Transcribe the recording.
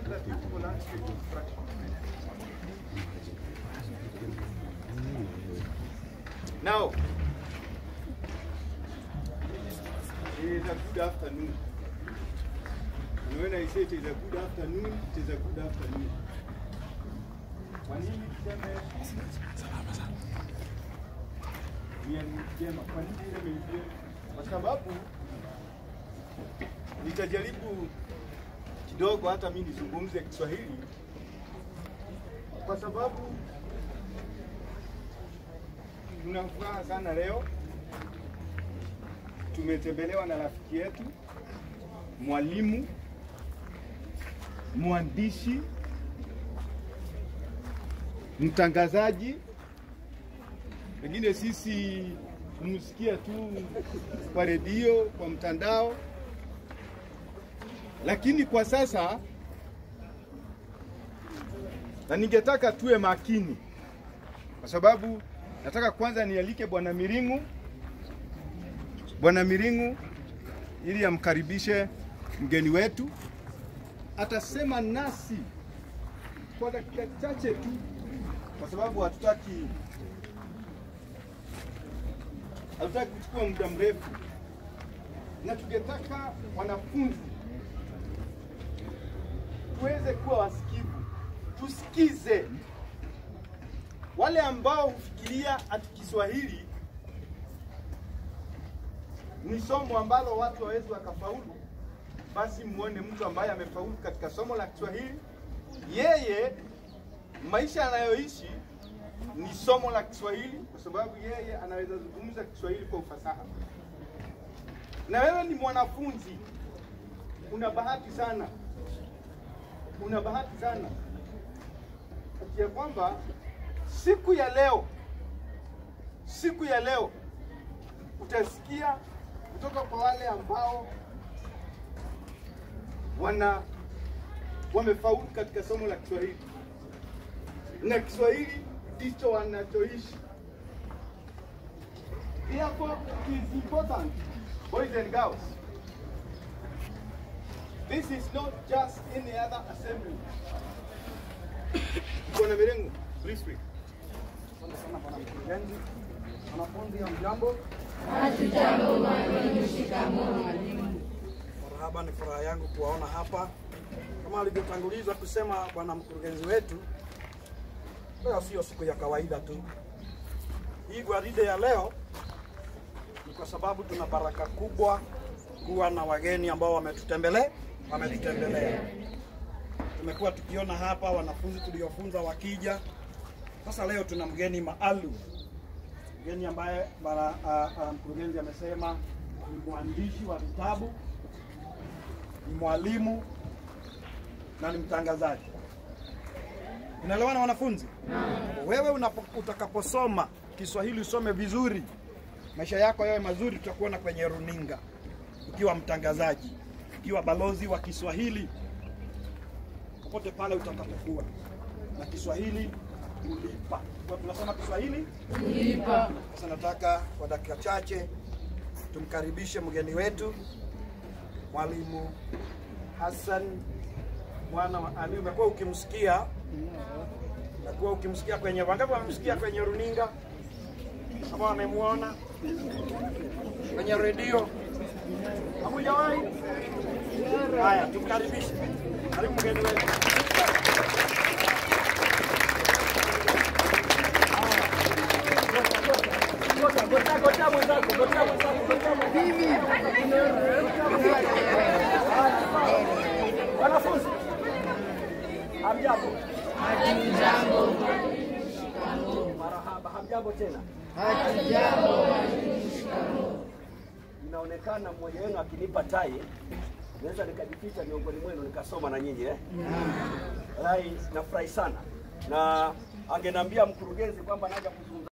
that beautiful landscape construction. Now, it is a good afternoon. And when I say it is a good afternoon, it is a good afternoon. Kwa nini tuseme ni njema? Kwa nini tuseme ni njema? Kwa sababu nitajaribu kidogo hata mimi nizungumze Kiswahili kwa sababu tuna furaha sana leo. Tumetembelewa na rafiki yetu mwalimu, mwandishi, mtangazaji. Pengine sisi humsikia tu kwa redio, kwa mtandao, lakini kwa sasa, na ningetaka tuwe makini, kwa sababu nataka kwanza nialike Bwana Miringu, Bwana Miringu ili amkaribishe mgeni wetu, atasema nasi kwa dakika chache tu, kwa sababu hatutaki hatutaki kuchukua muda mrefu, na tungetaka wanafunzi tuweze kuwa wasikivu, tusikize wale ambao hufikiria ati Kiswahili ni somo ambalo watu hawawezi wakafaulu, basi muone mtu ambaye amefaulu katika somo la Kiswahili. Yeye maisha anayoishi ni somo la Kiswahili, kwa sababu yeye anaweza zungumza Kiswahili kwa ufasaha. Na wewe ni mwanafunzi, una bahati sana, una bahati sana ya kwamba siku ya leo, siku ya leo utasikia kutoka kwa wale ambao wana wamefaulu katika somo la Kiswahili, na Kiswahili ndicho wanachoishi. Therefore, it is important, boys and girls. This is not just any other assembly. Bwana Mirengo, please speak. Asante sana bwana mkurugenzi. Wanafunzi hamjambo? Marhaba, ni furaha yangu kuwaona hapa. Kama alivyotangulizwa kusema bwana mkurugenzi wetu, leo sio siku ya kawaida tu. Hii gwaride ya leo ni kwa sababu tuna baraka kubwa kuwa na wageni ambao wametutembelea wametutembelea. Tumekuwa tukiona hapa wanafunzi tuliofunza wakija. Sasa leo tuna mgeni maalum, mgeni ambaye bwana uh, uh, mkurugenzi amesema ni mwandishi wa vitabu, ni mwalimu na ni mtangazaji. Unaelewana wanafunzi? Wewe unapo, utakaposoma Kiswahili usome vizuri, maisha yako yawe mazuri, tutakuona kwenye runinga ukiwa mtangazaji, ukiwa balozi wa Kiswahili popote pale utakapokuwa, na Kiswahili ulipa. Kwa tunasema Kiswahili ulipa. Sasa nataka kwa dakika chache tumkaribishe mgeni wetu mwalimu Hassan mwana wa Ali. Umekuwa ukimsikia, umekuwa ukimsikia kwenye wangapi wamemsikia kwenye runinga kama wamemwona kwenye redio? Hamujawahi? Haya, tumkaribishe. Karibu mgeni wetu. Wanafunzi, hamjambo? Marahaba, hamjambo tena? Inaonekana mmoja wenu akinipa tai naweza nikajificha miongoni mwenu nikasoma na nyinyi eh? Rai, nafurahi sana na angeniambia mkurugenzi kwamba naja kuzungumza